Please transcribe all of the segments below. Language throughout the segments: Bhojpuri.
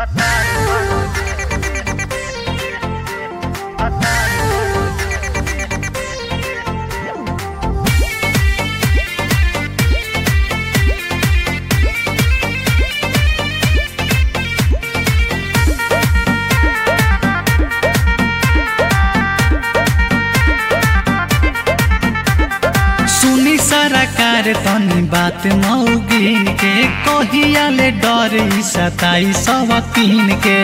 सुनी सरकार तनी बात मौगिन के कहिया ले डर ई सताई सब तीन के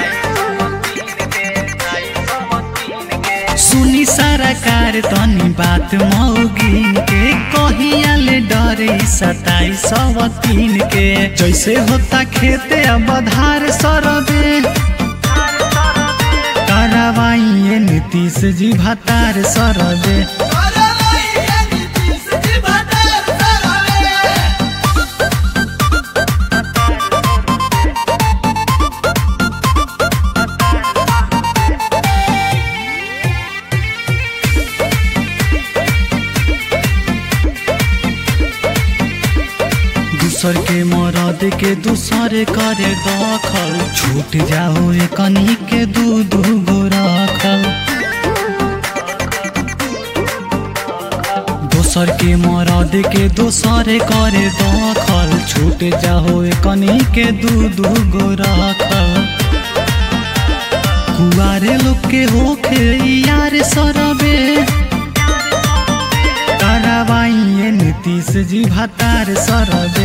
सुनी सरकार तनी बात मौगिन के कहिया ले डर ई सताई सब तीन के जैसे होता खेते अब धार सरदे करवाइए नीतीश जी भतार सरदे दूसर के मरद के दूसर करे दखल छूट जाओ कनी के दू दू गो रखल दोसर के मरद के दोसर करे दखल छूट जाओ कनी के दू दू गो रखल कुआरे लोग के होखे यार सरबे करवाइए नीतीश जी भतार सरबे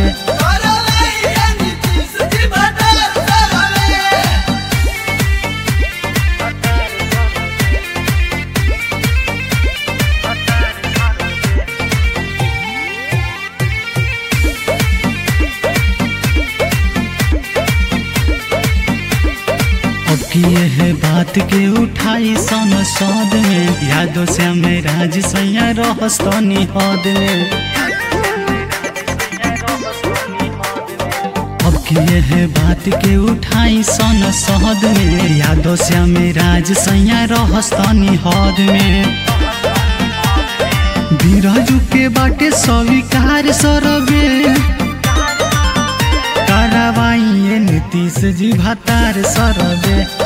अब किए है बात के उठाई संसद में यादों से हमें राज सैया रहस्तनी हद में अब किए है बात के उठाई संसद में यादों से हमें राज सैया रहस्तनी हद में बिरजू के बाटे स्वीकार सरबे करवाइए नीतीश जी भतार सरबे